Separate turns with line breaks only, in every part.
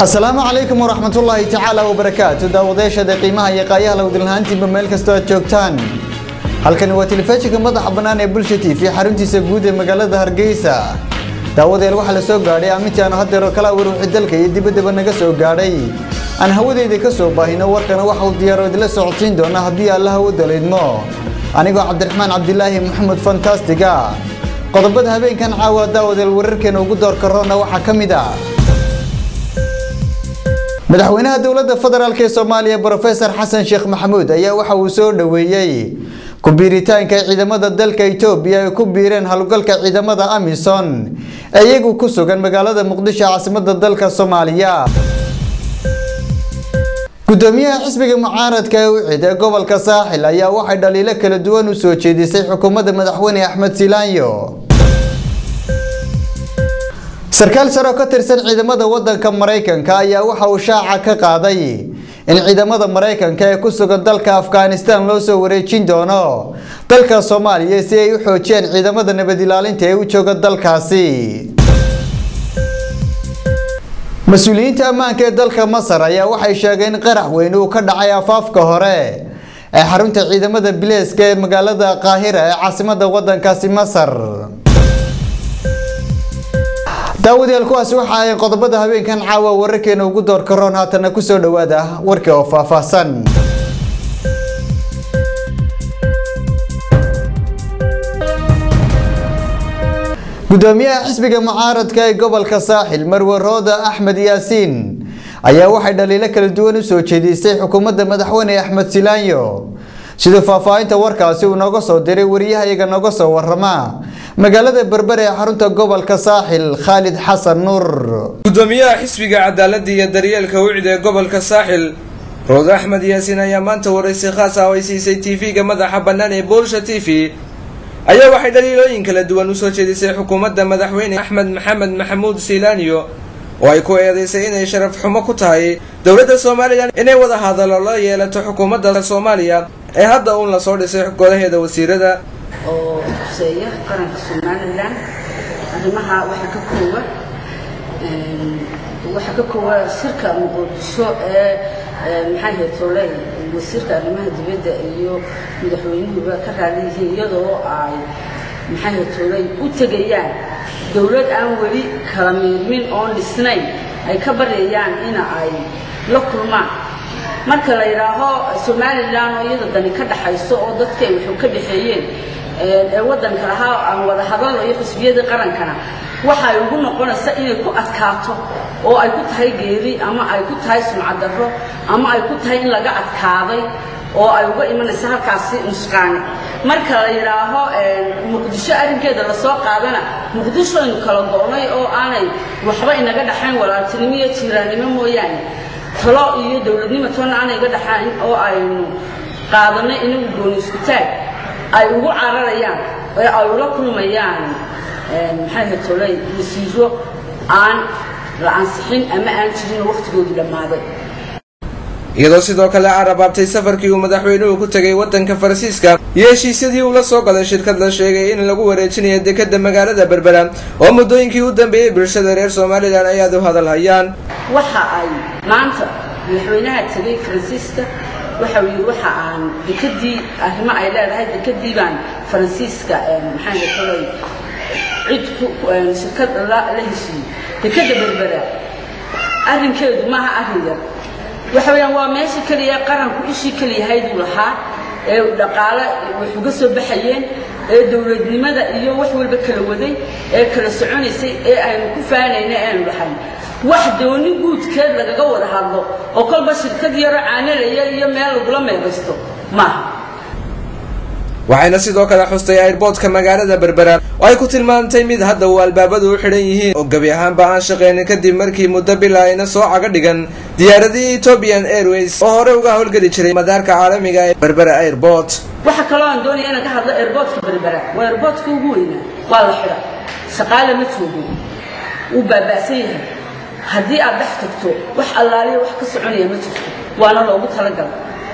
asalaamu calaykum waraxmatullaahi tacaala wabarakaatu daawadayaashada qiimaha iyo qaayaha lawdilnahaantiinba meel kastoo aad joogtaan halkani waa telefishinka madaxa bannaan ee bulsha t v xaruntiisa guud ee magaalada hargeysa daawadeel waxaa la soo gaadhay aamintii aanu haddeero kala waruuxi dalka iyo dibaddaba naga soo gaadhay aan hawadeyda ka soo baahino warkana waxa uu diyaaro idila socodsiin doona haddii allaha u dalaydmo anigoo cabdiraxmaan cabdilaahi maxamed fantastiga qodobada habeenkan caawa daawadeel wararkeena ugu doorka roona waxaa ka mid ah madaxweynaha dowladda federaalk ee soomaaliya brofesor xasan sheekh maxamuud ayaa waxa uu soo dhoweeyey ku-biiritaanka ciidamada dalka etoobiya ay ku biireen howlgalka ciidamada amison ee iyagu ku sugan magaalada muqdisho caasimada dalka soomaaliya gudoomiyaha xisbiga mucaaradka ee ucid ee gobolka saaxil ayaa waxay dhaliilo kala duwan u soo jeedisay xukuumadda madaxweyne axmed silaanyo sarkaal sare oo ka tirsan ciidamada wadanka maraykanka ayaa waxa uu shaaca ka qaaday in ciidamada maraykanka ee ku sugan dalka afghanistan loo soo wareejin doono dalka soomaaliya si ay u xoojiyaan ciidamada nabad ilaalinta ee u jooga dalkaasi mas-uuliyiinta ammaanka ee dalka masar ayaa waxay sheegeen in qarax weyn uu ka dhacay afaafka hore ee xarunta ciidamada bileeska ee magaalada qaahira ee caasimada wadankaasi masar daawadayaal kuwaasi waxa ay qodobada habeenkan caawa wararkeena ugu doorka roon haatana kusoo dhowaada warkii oo faahfaahsan gudoomiyaha xisbiga mucaaradka ee gobolka saaxil marwe rooda axmed yaasiin ayaa waxay dhaliilo kala duwan u soo jeedisay xukuumadda madaxweyne axmed silaanyo sida faahfaahinta warkaasi uu nooga soo diray wariyahayaga nooga soo warama magaalada berbere ee xarunta gobolka saaxil khaalid xasan nuur
gudoomiyaha xisbiga cadaaladda iyo daryeelka wicd ee gobolka saaxil rood axmed yaasiin ayaa maanta waraysi khaas ah oo ay siisay tv-ga madaxa bannaan ee boolsha t v ayaa waxay dhaliilooyin kala duwan usoo jeedisay xukuumadda madaxweyne axmed maxamed maxamuud silaaniyo oo ay ku eedeysay inay sharaf xumo ku tahay dowladda somalilan inay wada hadallo la yeelato xukuumadda soomaaliya ee hadda uun lasoo dhisay golaheeda wasiirada
oo xuseeya qaranka somalilan arrimaha waxaa ka koowa waxaa ka koowa shirka muqdisho ee maxay ahayd tole wasiirka arrimaha dibadda iyo madaxweynuhuba ka raali yihiin iyadoo ay maxay ahayd tole u tegayaan dowlad aan weli kala miirmin oon dhisnayn ay ka baryayaan ina ay la kulmaan marka la yidhaaho somalilan oo iyada dani ka dhaxayso oo dadkay wuxuu ka dhexeeyeen ee waddanka lahaa aan wada hadalno iyo xisbiyadii qarankana waxa ay ugu noqonaysa inay ku adkaato oo ay ku tahay geeri ama ay ku tahay sumcadarro ama ay ku tahay in laga adkaaday oo ay uga imanaysa halkaasi nusqaani marka la yidhaaho muqdisho arrinkeeda lasoo qaadana muqdisho aynu kala go'nay oo aanay waxba inaga dhaxayn walaaltinimo iyo jiiraannimo mooyaane talo iyo dowladnimo toona aanay iga dhaxayn oo aynu qaadanay inagu gooni isku taag ay ugu cararayaan ee ay ula kulmayaan maxay ahayd tolay wasiiro aan la ansixin ama aan jirin waqtigoodii dhammaaday
iyadoo sidoo kale carabaabtay safarkii uu madaxweynuhu ku tegay wadanka faransiiska iyo heshiisyadii uu la soo galay shirkad la sheegay in lagu wareejinayo dekada magaalada berbera oo muddooyinkii u dambeeyey bulshada reer somalilan ay aad u hadal hayaan
waxa ay maanta madaxweynaha tegay faransiiska waxa uu yidhi waxa aan dekadii arrimo ay leedahay dekadii baan faransiiska maxay tolay cid ku shirkad la la heshiiyey dekada berbera arrinkeedu maaha arrin yar waxa weeyaan waa meesha keliya qaranku ishii keliyahayduu lahaa ee dhaqaale wax uga soo baxayeen ee dowladnimada iyo wax walba kala waday ee kala soconaysay ee aynu ku faanayna aanu lahayn wax dooni guudkeed lagaga wada hadlo oo kolba shirkad yaro caanalaya iyo meel lagula meelaysto maaha
waxayna sidoo kale xustay airboodka magaalada berbera oo ay ku tilmaamtay mid hadda uu albaabadu u xidhan yihiin oo gebi ahaanba aan shaqaynin kadib markii muddo bila ayna soo caga dhigan diyaaradii ethiopian airways oo hore uga howlgeli jiray madaarka caalamiga ee berbera airbort
waxa kaloo aan doonaya inaan ka hadlo airboodka berbera waa airboodka ugu weynaa waa la xidha shaqaale ma joogo wuu baaba'san yahay haddii aad dhex tagto wax allaaliya wax ka soconaya ma jirto waana loogu talagalay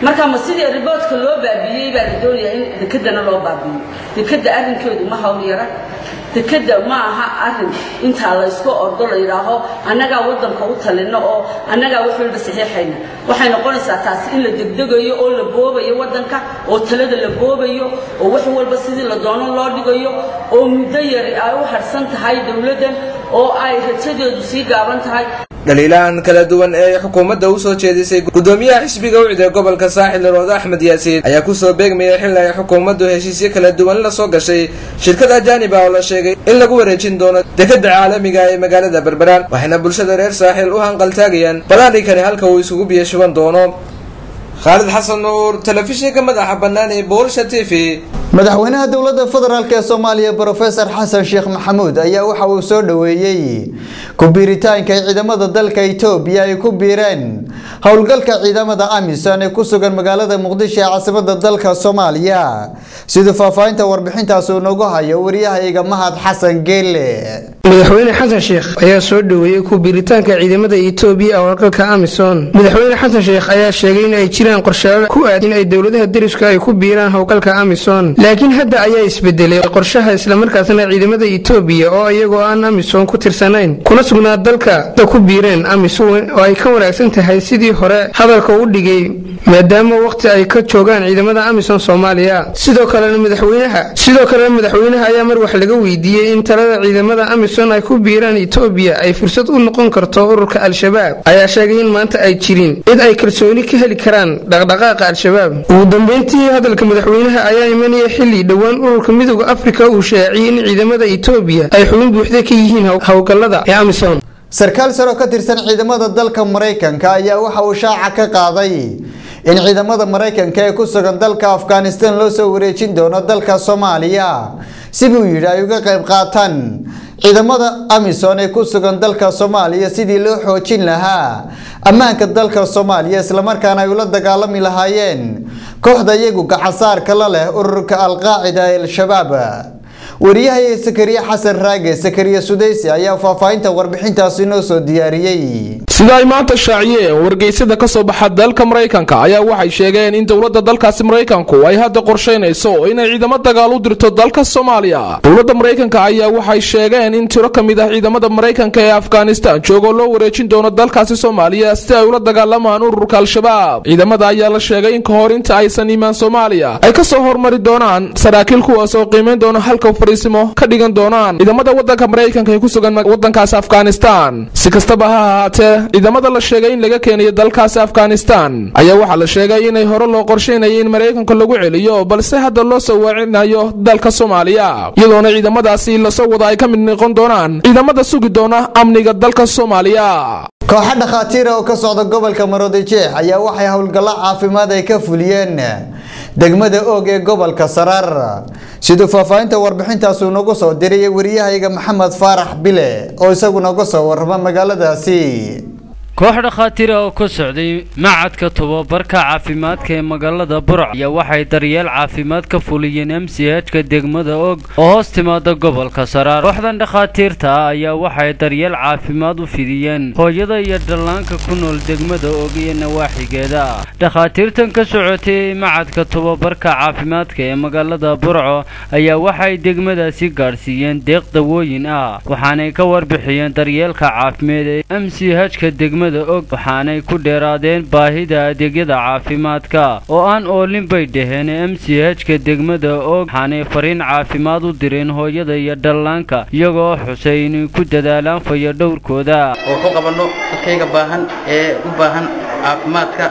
marka ma sidii riboodka loo baabiiyey baa la doonayaa in dekedana loo baabiiyo dekeda arrinkeedu ma hawl yara dekeda ma aha arin intaa laysku ordo la yidhaaho annagaa waddanka u talino oo annagaa wax walba saxiixayna waxay noqonaysaa taasi in la degdegayo oo la boobayo waddanka oo talada la boobayo oo wax walba sidii la doono loo dhigayo oo muddo yari ay u harsan tahay dowladdan oo ay rajadeedu sii gaaban tahay
dhaliilahan kala duwan ee xukuumadda u soo jeedisay gudoomiyaha xisbiga ucid ee gobolka saaxil roode axmed yaasiin ayaa kusoo beegmayay xilli ay xukuumaddu heshiisyo kala duwan la soo gashay shirkad ajaanib ah oo la sheegay in lagu wareejin doono dekeda caalamiga ee magaalada berberaan waxayna bulshada reer saaxil u hanqaltaagayaan balaadhinkani halka uu isugu biyo shuban doono khaalid xasan nuur telefishinka madaxa bannaan ee boolsha t v
madaxweynaha dowladda federaalk ee soomaaliya brofesor xasan sheekh maxamuud ayaa waxa uu soo dhoweeyey ku biiritaanka ciidamada dalka itoobiya ay ku biireen howlgalka ciidamada amisom ee ku sugan magaalada muqdisho ee caasimada dalka soomaaliya siduu faahfaahinta warbixintaas uu noogu hayo wariyahayga mahad xasan geele
madaxweyne xasan sheekh ayaa soo dhoweeyey ku biiritaanka ciidamada itoobiya ee howlgalka amisom madaxweyne xasan sheekh ayaa sheegay in ay jiraan qorshayaal ku aad in ay dowladaha deriska ay ku biiraan howlgalka amisom laakiin hadda ayaa isbedelay qorshaha islamarkaasna ciidamada itoobiya oo iyagoo aan amisom ku tirsanayn kuna sugnaa dalka ku biireen amisom oo ay ka wanaagsan tahay sidii hore hadalka u dhigay maadaama waqti ay ka joogaan ciidamada amisom soomaaliya sidoo kalena madaxweynaha sidoo kalena madaxweynaha ayaa mar wax laga weydiiyey in talada ciidamada amisom ay ku biiraan itoobiya ay fursad u noqon karto ururka al-shabaab ayaa sheegay in maanta ay jirin cid ay kalsooni ka heli karaan dhaqdhaqaaqa al-shabaab ugu dambeyntii hadalka madaxweynaha ayaa imanaya xilli dhowaan ururka midooda afrika uu shaaciyey in ciidamada itoobiya ay xubin buuxda ka yihiin howlgallada ee amisom
sarkaal saro ka tirsan ciidamada dalka maraykanka ayaa waxa uu shaaca ka qaaday in ciidamada maraykanka ee ku sugan dalka afghanistan loo soo wareejin doono dalka soomaaliya siduu yidhi ay uga qayb qaataan ciidamada amisom ee ku sugan dalka soomaaliya sidii loo xoojin lahaa ammaanka dalka soomaaliya islamarkaana ay ula dagaalami lahaayeen kooxda iyagu gacasaarka la leh ururka alqaacida ee al-shabaab wariyahay sakariye xasan raage sakariye sudaysi ayaa faahfaahinta warbixintaasi noo soo diyaariyey
sida ay maanta shaaciyeen wargeysyada ka soo baxa dalka maraykanka ayaa waxay sheegeen in dowladda dalkaasi maraykanku ay hadda qorshaynayso inay ciidamo dagaal u dirto dalka soomaaliya dowladda maraykanka ayaa waxay sheegeen in tiro ka mid ah ciidamada maraykanka ee afghanistan joogoo loo wareejin doono dalkaasi soomaaliya si ay ula dagaalamaan ururka al-shabaab ciidamada ayaa la sheegay in ka hor inta aysan imaan soomaaliya ay ka soo hormari doonaan saraakiil kuwaas oo qiimayn doona halka fariisimo ka dhigan doonaan ciidamada wadanka maraykanka ee ku sugan wadankaasi afghanistan si kastaba ha ahaatee ciidamada la sheegay in laga keenayo dalkaasi afghanistan ayaa waxaa la sheegay inay hore loo qorshaynayay in maraykanka lagu celiyo balse hadda loo soo weecinayo dalka soomaaliya iyadoona ciidamadaasi lasoo wada ay ka mid noqon doonaan ciidamada sugi doona amniga dalka soomaaliya
kooxo dhakhaatiira oo ka socda gobolka maroodijeex ayaa waxay howlgallo caafimaad ay ka fuliyeen degmada oog ee gobolka saraar siduu faahfaahinta warbixintaas uu nagu soo diriyay wariyahayga maxamed faarax bile oo isagu nooga soo warrama magaaladaasi
koox dhakhaatiir ah oo ka socday macadka tobabarka caafimaadka ee magaalada burc ayaa waxay daryeel caafimaad ka fuliyeen m c h-ka degmada og oo hoos timaada gobolka saraar kooxdan dhakhaatiirta ah ayaa waxay daryeel caafimaad u fidiyeen hooyada iyo dhallaanka ku nool degmada og iyo nawaaxigeeda dhakhaatiirtan ka socotay macadka tobabarka caafimaadka ee magaalada burco ayaa waxay degmadaasi gaadhsiiyeen deeq dawooyin ah waxaanay ka warbixiyeen daryeelka caafimaad ee m c h-ka degmada og waxaanay ku dheeraadeen baahida adeegyada caafimaadka oo aan oolin bay dhaheen m c h-ka degmada og waxaanay fariin caafimaad u direen hooyada iyo dhallaanka iyagoo xusay inay ku dadaalaan fayadhowrkooda
oo ku qabanno dadkayga baahan ee u baahan caafimaadka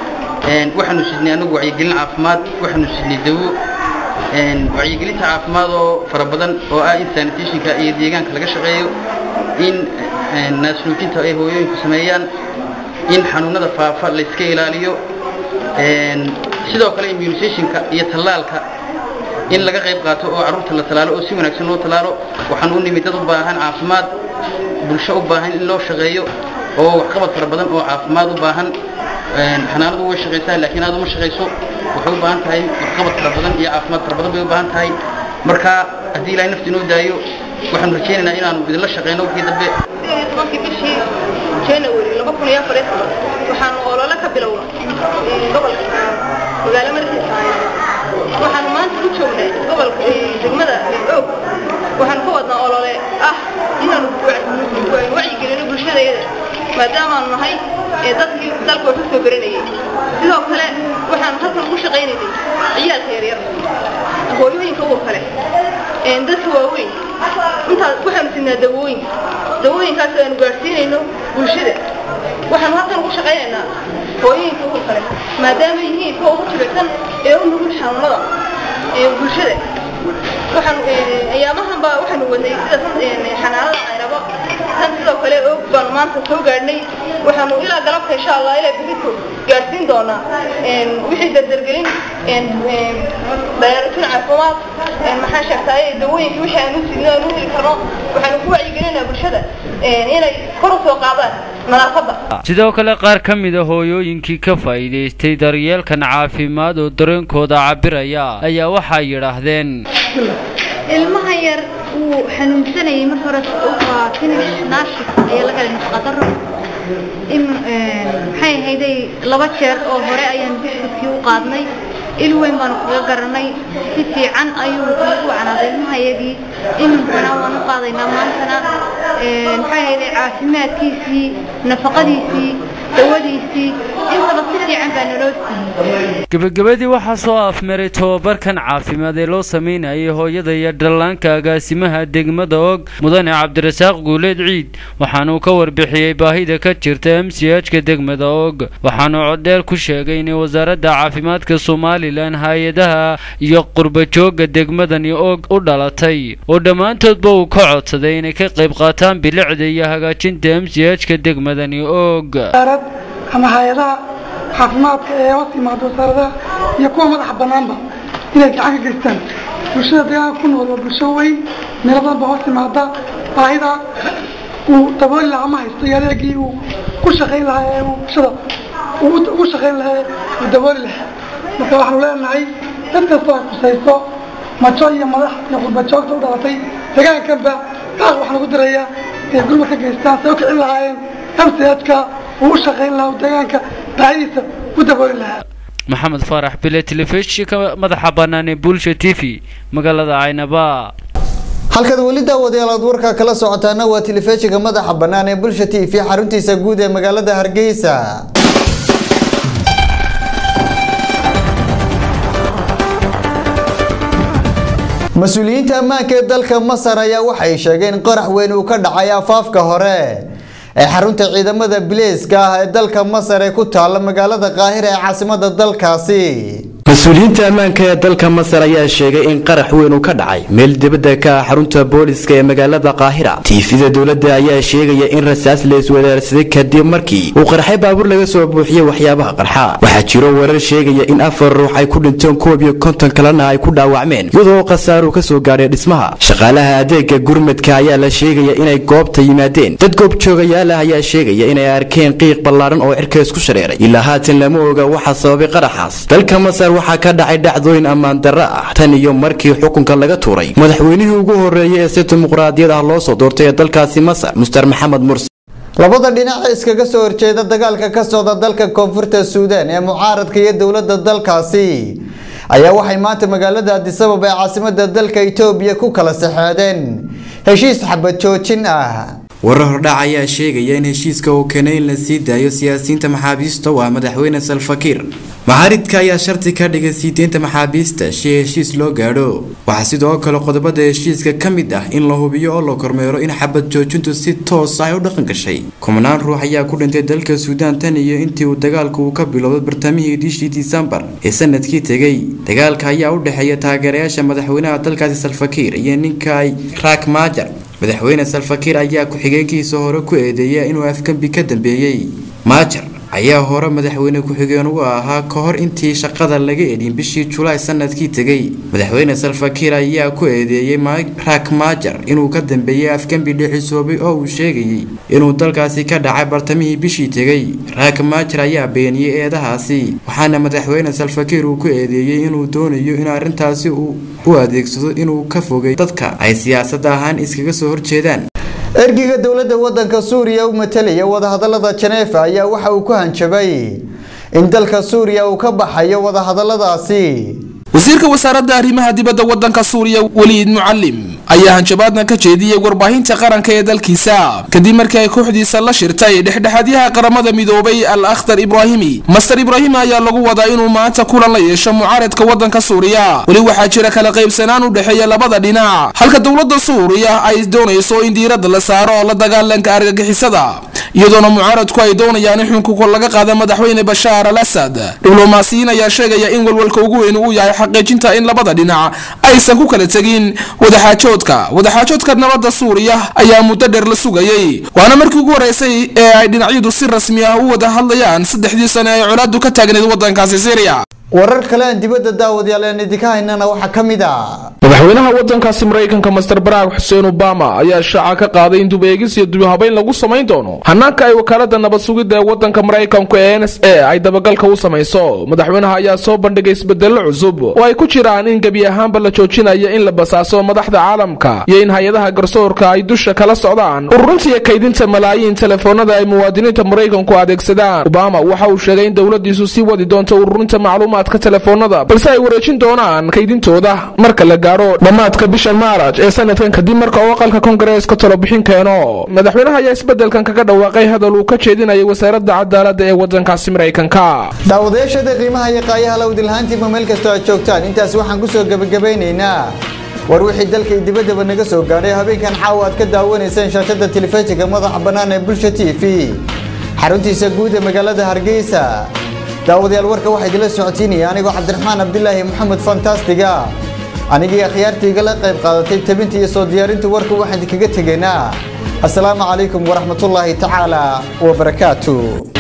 waxaanu sidnay anagu wacyigelin caafimaad waxaanu sidnay dawo wacyigelinta caafimaad oo fara badan oo ah in sanitationka iyo deegaanka laga shaqeeyo in naasnuujinta ay hooyooyinku sameeyaan in xanuunada faafa layska ilaaliyo sidoo kale immunisationka iyo tallaalka in laga qayb qaato oo carruurta la tallaalo oo si wanaagsan loo tallaalo waxaan u nimid dad u baahan caafimaad bulsho u baahan in loo shaqeeyo oo waxqabad fara badan oo caafimaad u baahan xanaanadu way shaqaysaa laakiin aad uma shaqayso waxay u baahan tahay waxqabad fara badan iyo caafimaad fara badan bay u baahan tahay marka haddii ilaahay nafti inoo daayo waxaanu rajaynaynaa inaanu idinla shaqeyno wixii dambe
january laba kun iyo afar iyo toban waxaanu olole ka bilowna gobolka magaalo markiisa waxaanu maanta u joognay gobolka degmada og waxaanu ka wadnaa olole ah inaanu wacyigelino bulshadayada maadaamaanu nahay dadkii dalka wax usoo garanayay sidoo kale waxaanu halkan ugu shaqaynaynay ciyaalka yaryar hooyooyinka uur kale dadka waaweyn intaas waxaanu siinaa dawooyin dawooyinkaas aanu gaadhsiinayno bulshada waxaanu halkan ugu shaqaynaynaa hooyooyinka uur kale maadaama yihiin kuwa ugu jilicsan ee u nugul xanuunada bulshada waxaanu ayaamahan baa waxaanu wadnay sida xanaanada caynabo tan sidoo kale og baanu maanta soo gaadhnay waxaanu ilaa galabta insha allah ilaa berito gaadhsiin doonaa wixii dardargelin dayaarutin caafimaad maxaa sheegtaaye dawooyinka wixii aanu sidno aanu heli karno waxaanu ku wacyigelinaa bulshada inay kor u soo qaadaan nadaafadda
sidoo kale qaar ka mid a hooyooyinkii ka faa'iidaystay daryeelkan caafimaad oo dareenkooda cabiraya ayaa waxay yidhaahdeen
ilmaha yar wuu xanuunsanayay mar hore waa finish naashif ayaa laga helay nafaqadaro maxay ahayday laba jeer oo hore ayaan biskudkii u qaadnay il weyn baanu kaga garanay si fiican ayuu ugu canaaday ilmahayagii iminkana waan u qaadaynaa maantana maxay ahayday caafimaadkiisii nafaqadiisii dawadiisii intaba si fiican baa naloo siiyey
gebagabadii waxaa soo afmaray tobabarkan caafimaad ee loo sameynayay hooyada iyo dhallaanka agaasimaha degmada og mudane cabdirasaaq guuleed ciid waxaanuu ka warbixiyey baahida ka jirta m c h-ka degmada og waxaanuu coddheer ku sheegay inay wasaaradda caafimaadka somalilan hay-adaha iyo qurbajooga degmadani og u dhalatay oo dhammaantoodba uu ka codsaday inay ka qayb qaataan bilicda iyo hagaajinta m c h-ka degmadani og
ama hay-adaha caafimaadka ee hoos yimaada wasaaradaha iyo kuwa madaxa banaanba inay gacan ka geystaan bulshada deegaanka ku nool waa bulsho weyn meelo badan ba hoos yimaada baahida uu dabooli lahaa ma haysto iyo adeegii uu ku shaqayn lahaa ee uu bulshada uu ugu shaqayn lahaa uu dabooli lahaa marka waxaanu leenahay dad kasta oo khusayso majo iyo madax iyo qurbajoogta u dhalatay deegaankanba qaar waxaan ugu dirayaa inay gurma ka geystaan say u kicin lahaayeen mchka uu u shaqayn lahaa uu deegaanka baahidiisa u dabooli lahaa
maxamed faarax bile telefishinka madaxa bannaan ee bulsha t v magaalada caynaba
halkaad weli daawadayaal aad warka kala socotaana waa telefishinka madaxa bannaan ee bulsha t v xaruntiisa guud ee magaalada hargeysa mas-uuliyiinta ammaanka ee dalka masar ayaa waxay sheegeen in qarax weyn uu ka dhacay afaafka hore ee xarunta ciidamada bileyska ah ee dalka masar ee ku taala magaalada qaahira ee caasimada dalkaasi
mas-uuliyiinta ammaanka ee dalka masar ayaa sheegay in qarax weyn uu ka dhacay meel dibadda ka ah xarunta booliska ee magaalada qaahira tiifida dowladda ayaa sheegaya in rasaas la iswadaarsaday kadib markii uu qarxay baabuur laga soo buuxiyey waxyaabaha qarxa waxaa jiro warar sheegaya in afar ruux ay ku dhinteen koob iyo konton kalena ay ku dhaawacmeen iyadoo khasaaru ka soo gaadhay dhismaha shaqaalaha adeega gurmadka ayaa la sheegaya inay goobta yimaadeen dad goobjoogayaal ah ayaa sheegaya inay arkeen qiiq ballaaran oo cirka isku shareeray ilaa haatan lama oga waxa sababay qaraxaas dalka masar waxaa ka dhacay dhacdooyin ammaan darro ah tan iyo markii xukunka laga tuuray madaxweynihii ugu horreeyay ee si dimuqraadiyad ah loo soo doortay ee dalkaasi masar muster maxamed mursi
labada dhinac ee iskaga soo horjeeda dagaalka ka socda dalka koonfurta suudaan ee mucaaradka iyo dowladda dalkaasi ayaa waxay maanta magaalada adisabab ee caasimada dalka itoobiya ku kala saxeedeen heshiis xabad joojin ah
warar hordhac ayaa sheegaya in heshiiska uu keenay in la sii daayo siyaasiyiinta maxaabiista waa madaxweyne salfakiir maxaaridka ayaa sharti ka dhigay sii deynta maxaabiista si heshiis loo gaadho waxaa sidoo kale qodobada heshiiska ka mid ah in la hubiyo oo la kormeero in xabad joojintu si toos ah u dhaqan gashay kumanaan ruux ayaa ku dhintay dalka suudaan tan iyo intii uu dagaalku uu ka bilowday bartamihii bishii disembar ee sanadkii tegay dagaalka ayaa u dhexeeya taageerayaasha madaxweynaha dalkaasi salfakiir iyo ninka ay raak maajar madaxweyne salfakiir ayaa ku-xigeenkiisa hore ku eedeeya inuu afgembi ka dambeeyey maajar ayaa hore madaxweyne ku-xigeen uga ahaa ka hor intii shaqada laga edhin bishii julaay sanadkii tegay madaxweyne salfakiir ayaa ku eedeeyey raak maajar inuu ka dambeeyey afgembi dhicisoobay oo uu sheegayey inuu dalkaasi ka dhacay bartamihii bishii tegay raak maajar ayaa beeniyey eedahaasi waxaana madaxweyne salfakiir uu ku eedeeyey inuu doonayo in arrintaasi uu u adeegsado inuu ka fogay dadka ay siyaasad ahaan iskaga soo horjeedaan
ergiga dowladda wadanka suuriya u matalaya wadahadalada janeefa ayaa waxa uu ku hanjabay in dalka suuriya uu ka baxayo wadahadaladaasi
wasiirka wasaaradda arrimaha dibadda waddanka suuriya weliid mucalim ayaa hanjabaadna ka jeediyey warbaahinta qaranka ee dalkiisa kadib markii ay kooxdiisa la shirtay dhexdhexaadyaha qaramada midoobay al akhtar ibraahimi master ibraahimi ayaa lagu wadaa inuu maanta kulan la yeesho mucaaradka waddanka suuriya weli waxaa jira kala qaybsanaan u dhexeeya labada dhinac halka dowladda suuriya ay doonayso in diiradda la saaro la dagaalanka argagixisada iyadoona mucaaradku ay doonayaan in xunkuka laga qaada madaxweyne bashaar al asad diblomaasiyiin ayaa sheegaya in walwalka ugu weyn uu yahay xaqiijinta in labada dhinac aysan ku kala tegin wadaxaajoodka wadaxaajoodka nabadda suuriya ayaa muddo dheer la sugayey waana markii ugu horeysay ee ay dhinacyadu si rasmi ah u wada hadlayaan saddexdii sane ay colaadu ka taagneed waddankaasi syriya
warar kale aan dibadda daawadayaal aan idinka haynana waxaa ka mid ah
madaxweynaha waddankaasi maraykanka master barack xuseen obama ayaa shaaca ka qaaday in dubeegis iyo dubihabayn lagu samayn doono hanaanka ay wakaalada nabad sugidda ee waddanka maraykanku ee n s a ay dabagalka u samayso madaxweynaha ayaa soo bandhigay isbedello cusub oo ay ku jiraan in gebi ahaanba la joojinayo in la basaaso madaxda caalamka iyo in hay-adaha garsoorka ay dusha kala socdaan ururinta iyo kaydinta malaayiin telefoonada ay muwaadiniinta maraykanku adeegsadaan obama waxa uu sheegay in dowladiisu sii wadi doonto ururinta macluumaadka telefoonada balse ay wareejin doonaan kaydintooda marka la gaaro dhammaadka bisha maaraj ee sanadkan kadib marka uu aqalka kongareeska talobixin keeno madaxweynaha ayaa isbedelkan kaga dhawaaqay hadal uu ka jeedinayay wasaaradda cadaaladda ee waddankaasi maraykanka
daawadayaashada qiimaha iyo qaayaha lawdilhaantiiba meel kastoo aad joogtaan intaas waxaan kusoo gebagabeynaynaa war wixii dalka iyo dibaddaba naga soo gaadhay habeenkan caawa aad ka daawanayseen shaashada telefishinka madaxa bannaan ee bulsha t v xaruntiisa guud ee magaalada hargeysa daawadayaal warka waxaa idinla socotiinaya anigoo cabdiraxmaan cabdilaahi maxamed fantastiga anigii akhyaartiiga la qayb qaadatay tabinta iyo soo diyaarinta warka waxaan idinkaga tegaynaa assalaamu calaykum waraxmatullaahi tacaala wabarakaatu